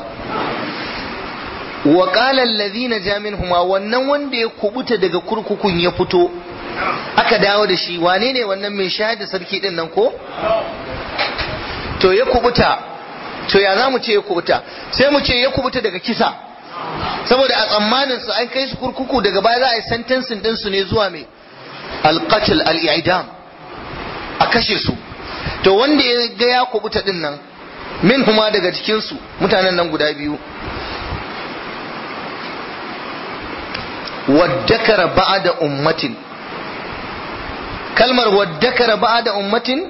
wa qala alladhina ja minhuma wannan wanda ya kubuta daga kurkukun ya fito aka dawo da shi wane ne wannan mai shayar da sarki din nan ko to ya kubuta to ya za mu ce ya kubuta sai mu ce ya kubuta daga kisa saboda a tsammanin su an kai su kurkuku daga baya za a yi sentencing din su ne zuwa mai alqatl al-i'dam a kashe su to wanda ya ga ya kubuta din nan min huma daga cikin su mutanen nan guda biyu waddakara ba'da ummatin kalmar waddakara ba'da ummatin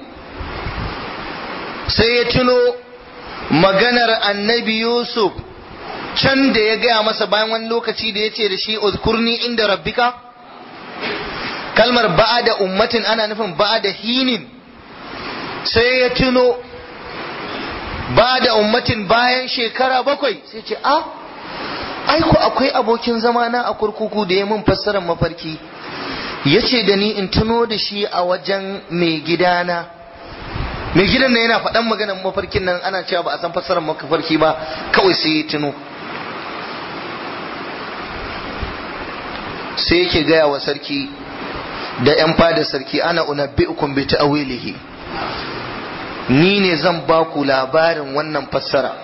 sai ya tuno maganar annabi yusuf can da ya gaya masa bayan wani lokaci da ya ce da shi uzkurni inda rabbika kalmar ba'da ummatin ana nufin ba'da hinin sai ya tuno ba'da ummatin bayan shekara bakwai sai ce a aiko akwai abokin zamana a kurkuku da ya mun fassarar mafarki ya ce da ni in tuno da shi a wajen mai gidana mai gidan nan yana faɗan maganar mafarkin nan ana cewa ba a san fassarar mafarki ba kawai sai ya tuno sai yake gaya wa sarki da yan fada sarki ana unabbi'ukum bi ta'wilihi ni ne zan ba ku labarin wannan fassara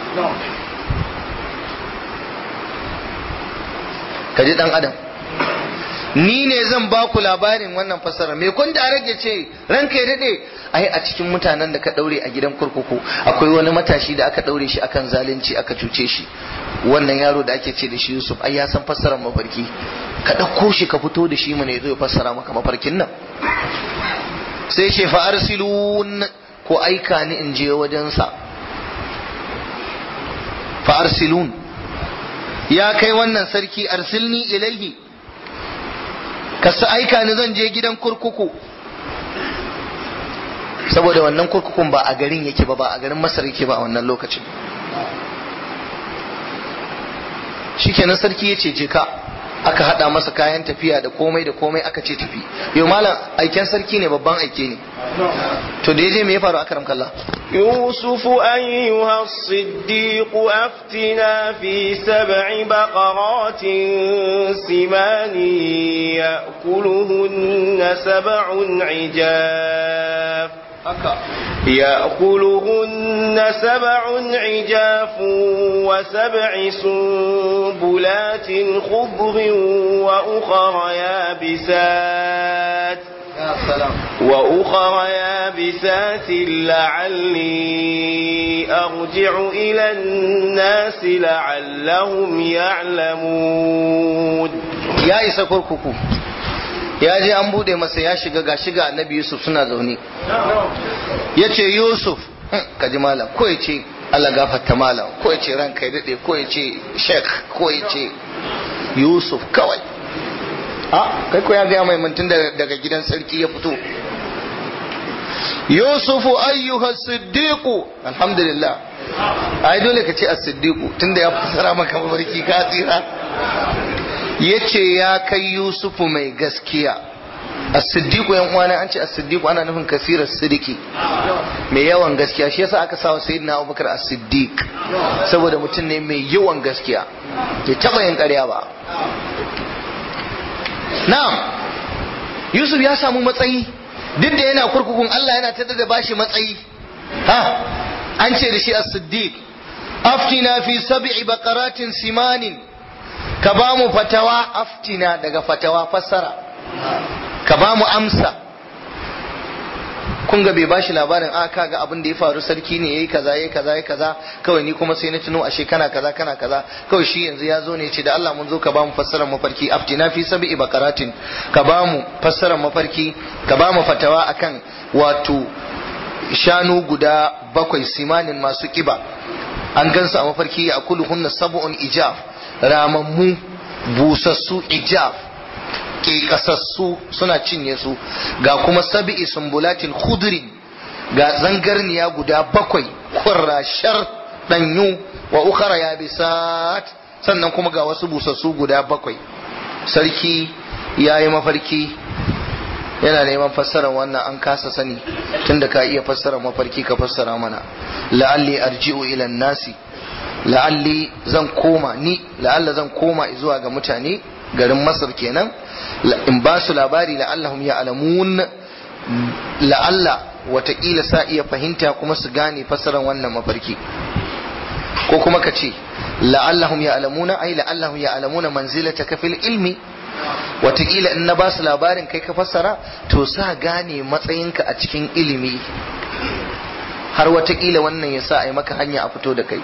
kaji dan adam ni ne zan ba ku labarin wannan fassara me kun da rage ce ranka ya dade ai a cikin mutanen da ka daure a gidan kurkuku akwai wani matashi da aka daure shi akan zalunci aka cuce shi wannan yaro da ake ce da shi Yusuf ai ya san fassarar mafarki ka dauko shi ka fito da shi mana yazo ya fassara maka mafarkin nan sai ce fa arsilun ko aika ni in je wajensa fa arsilun ya kai wannan sarki arsilni ilaihi ka sa aika ni zan je gidan kurkuku saboda wannan kurkukun ba a garin yake ba ba a garin masar yake ba a wannan lokacin shikenan sarki ya ce je ka aka hada masa kayan tafiya da komai da komai aka ce tafi yau malam aiken sarki ne babban aike ne to da yaje me ya faru akram kallah يوسف أيها الصديق أفتنا في سبع بقرات سمان يأكلهن سبع عجاف يأكلهن سبع عجاف وسبع سنبلات خضر وأخر يابسات وأخر يابسات لعلي أرجع إلى الناس لعلهم يعلمون ya isa kurkuku ya je an bude masa ya shiga ga shiga annabi yusuf suna zaune ya ce yusuf ka ji malam ko ya ce allah gafarta malam ko ya ce ranka ya daɗe ko ya ce sheikh ko ya ce yusuf kawai a kai ko ya gaya mai mantun daga gidan sarki ya fito yusufu ayyuha siddiqu alhamdulillah ai dole ka ce as-siddiqu tunda ya fasara maka mafarki ka tsira yace ya kai yusufu mai gaskiya as-siddiqu yan uwana an ce as-siddiqu ana nufin kasirar sidiki mai yawan gaskiya shi yasa aka sawa sayyidina Abubakar as-siddiq saboda mutum ne mai yawan gaskiya bai taba yin ƙarya ba na'am yusuf ya samu matsayi duk da yana kurkukun Allah yana tada da bashi matsayi ha an ce da shi as-siddiq aftina fi sab'i baqaratin simanin ka ba mu fatawa aftina daga fatawa fassara ka ba mu amsa kun ga bai bashi labarin a ka ga abin da ya faru sarki ne yayi kaza yayi kaza yayi kaza kawai ni kuma sai na tuno ashe kana kaza kana kaza kawai shi yanzu ya zo ne ce da Allah mun zo ka ba mu fassarar mafarki aftina fi sab'i baqaratin ka ba mu fassarar mafarki ka ba mu fatawa akan wato shanu guda bakwai simanin masu kiba an gansu a mafarki ya hunna sab'un ijaf ramammu busassu ijaf ke kasassu suna cinye su ga kuma sabi'i sumbulatin khudrin ga zangarniya guda bakwai kurrashar danyu wa ukhara yabisat sannan kuma ga wasu busassu guda bakwai sarki ya yi mafarki yana neman fassara wannan an kasa sani tunda ka iya fassara mafarki ka fassara mana la'alli arji'u ila nasi la'alli zan koma ni la'alla zan koma zuwa ga mutane garin masar kenan in ba su labari la'allahum ya'lamun la'alla watakila sa iya fahimta kuma su gane fassarar wannan mafarki ko kuma ka ce la'allahum ya'lamuna ai la'allahum ya'lamuna manzilataka fil ilmi watakila in na ba su labarin kai ka fassara to sa gane matsayinka a cikin ilimi har watakila wannan ya sa a yi maka hanya a fito da kai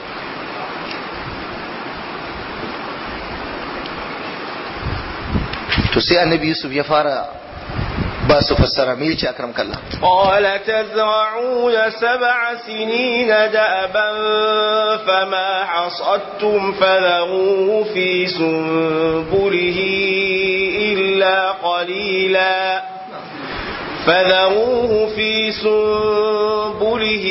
to sai annabi yusuf ya fara ba su fassara me yace akram kallah قال تزرعون سبع سنين دأبا فما حصدتم فذروه في سنبله إلا قليلا فذروه في سنبله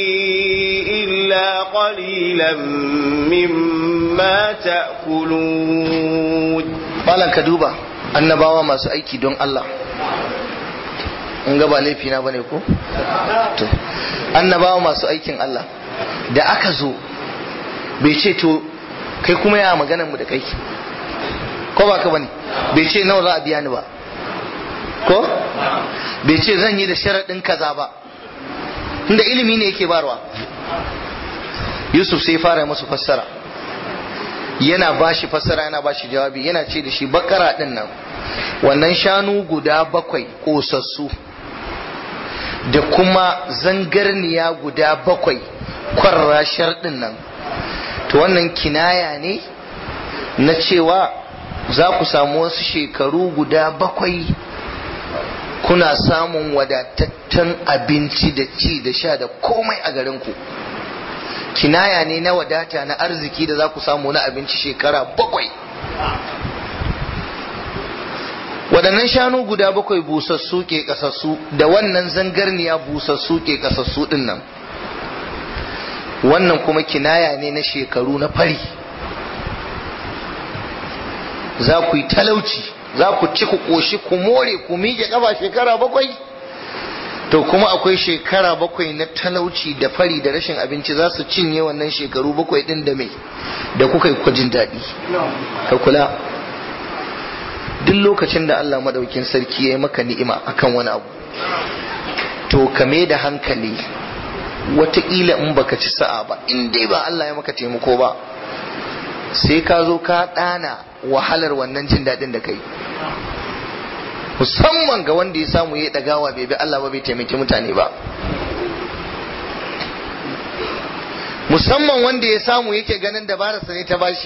إلا قليلا مما تأكلون malam ka duba annabawa masu aiki don Allah in ga ba laifi na bane ko to annabawa masu aikin Allah da aka zo bai ce to kai kuma ya maganar mu da kai ko ba ka bane bai ce nawa za a biya ni ba ko bai ce zan yi da sharaɗin kaza ba inda ilimi ne yake barwa yusuf sai fara masu fassara yana ba shi fassara yana ba shi jawabi yana ce da shi bakara ɗin nan wannan shanu guda bakwai ƙosassu da kuma zangarniya guda bakwai kwarrashar ɗin nan to wannan kinaya ne na cewa za ku samu wasu shekaru guda bakwai kuna samun wadataccen abinci da ci da sha da komai a garinku kinaya ne na wadata na arziki da za ku samu na abinci shekara bakwai waɗannan shanu guda bakwai busassu ke kasassu da wannan zangarniya busassu ke kasassu ɗin nan wannan kuma kinaya ne na shekaru na fari za ku yi talauci za ku ci ku ƙoshi ku more ku miƙe ƙafa shekara bakwai to kuma akwai shekara bakwai na talauci da fari da rashin abinci za su cinye wannan shekaru bakwai ɗin da mai da kuka yi kwajin daɗi ka kula duk lokacin da Allah madaukin sarki ya yi maka ni'ima akan wani abu to ka da hankali wataƙila in baka ci sa'a ba in dai ba Allah ya maka taimako ba sai ka zo ka ɗana wahalar wannan jin daɗin da kai musamman ga wanda ya samu ya ɗagawa bai bi Allah ba bai taimaki mutane ba musamman wanda ya samu yake ganin dabararsa ne ta bashi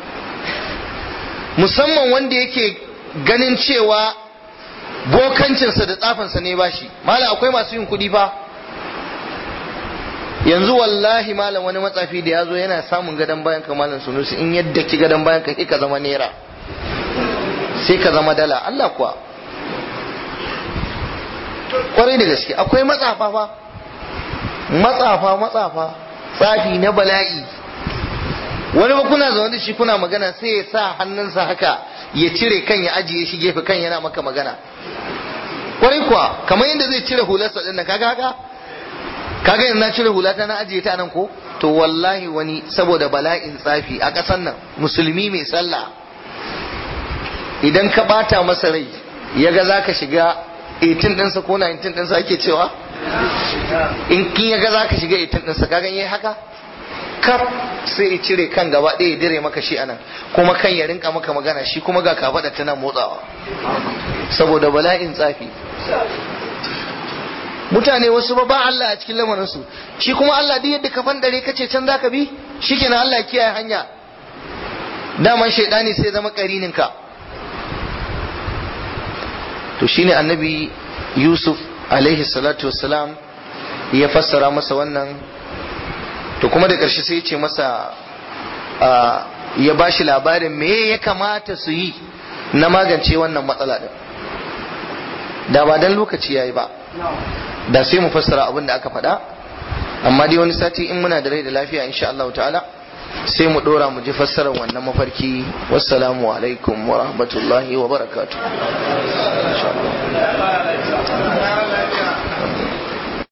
musamman wanda yake ganin cewa bokancinsa da tsafinsa ne bashi malam akwai masu yin kuɗi fa yanzu wallahi malam wani matsafi da ya zo yana samun gadon bayan ka malam sunusi in yadda ki gadon bayan ka ka zama naira sai ka zama dala Allah kuwa kwarai da gaske akwai matsafa fa matsafa matsafa tsafi na bala'i wani ba kuna zaune da shi kuna magana sai ya sa hannunsa haka ya cire kan ya ajiye shi gefe kan yana maka magana kwarai kuwa kamar yadda zai cire hularsa ɗin nan kaga haka kaga yanzu na cire hulata na ajiye ta nan ko to wallahi wani saboda bala'in tsafi a ƙasar nan musulmi mai sallah idan ka bata masa rai ya ga za ka shiga 18 ɗinsa ko 19 ɗinsa ake cewa in kin ya ga za ka shiga 18 ɗinsa kagan yi haka kaf sai ya cire kan gaba ɗaya ya dire maka shi anan kuma kan ya rinka maka magana shi kuma ga kafaɗa tana motsawa saboda bala'in tsafi mutane wasu ba ba Allah a cikin lamarinsu shi kuma Allah duk yadda ka fandare kace can zaka bi shikenan Allah kiyaye hanya daman shaidani sai zama karinin ka to shine annabi Yusuf alaihi salatu wassalam ya fassara masa wannan to kuma da ƙarshe sai ya ce masa ya ba shi labarin me ya kamata su yi na magance wannan matsala din da ba dan lokaci yayi ba da sai mu fassara abin da aka faɗa amma dai wani sati in muna da rai da lafiya insha Allah ta'ala sai mu dora mu ji fassarar wannan mafarki wassalamu alaikum wa rahmatullahi wa barakatuh